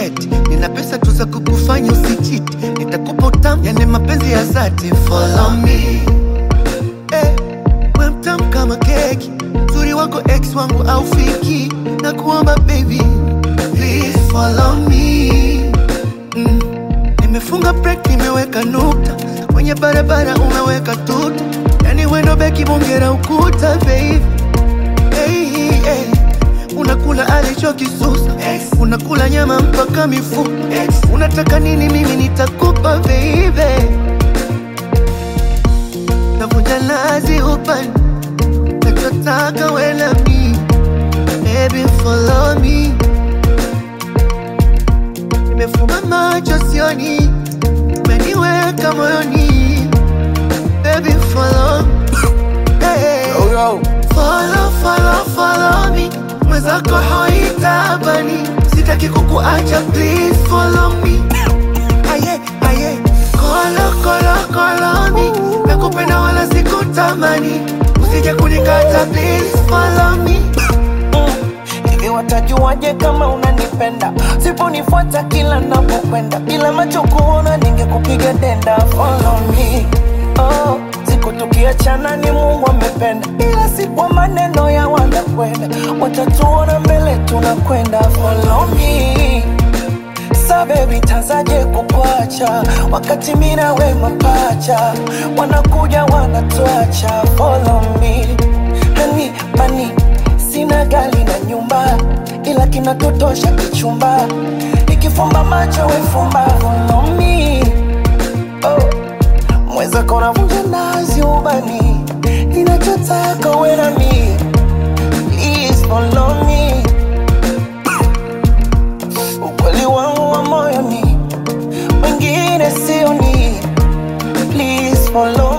eti nina pesa tu za kukufanya usichiti, nitakupa utamu, yani mapenzi ya dhati. Follow me eh, we mtamu kama keki, uzuri wako ex wangu au fiki, na kuomba baby please follow me mm. Nimefunga break, nimeweka nukta kwenye barabara, umeweka tuta, yani wendo beki bongera ukuta baby hey, hey. Unakula alichokisusa unakula nyama mpaka mifupa unataka nini? Mimi nitakupa baby, navunja lazi upande nachotaka wela mi baby follow me, nimefumba macho sioni, umeniweka moyoni baby follow hey. Yo, yo. Follow, follow, follow me mwenzako haitabani sitaki kukuacha please follow me aye aye kolo kolo kolo me nakupenda wala sikutamani usije kunikata please follow me hivi watajuaje kama unanipenda siponifuata kila napokwenda bila macho kuona ningekupiga denda follow me oh, siku tukiachana ni mungu amependa ila si kwa maneno ya wanakwenda watatuona mbele tunakwenda follow me sa baby tazaje kukwacha wakati mina we mapacha wanakuja wanatuacha follow me hani mani sina gali na nyumba ila kinatotosha kichumba ikifumba macho wefumba follow me oh. mweza kona vunja nazi ubani ninachotaka wena mi please follow me ukweli wangu wa moyoni wengine sioni please follow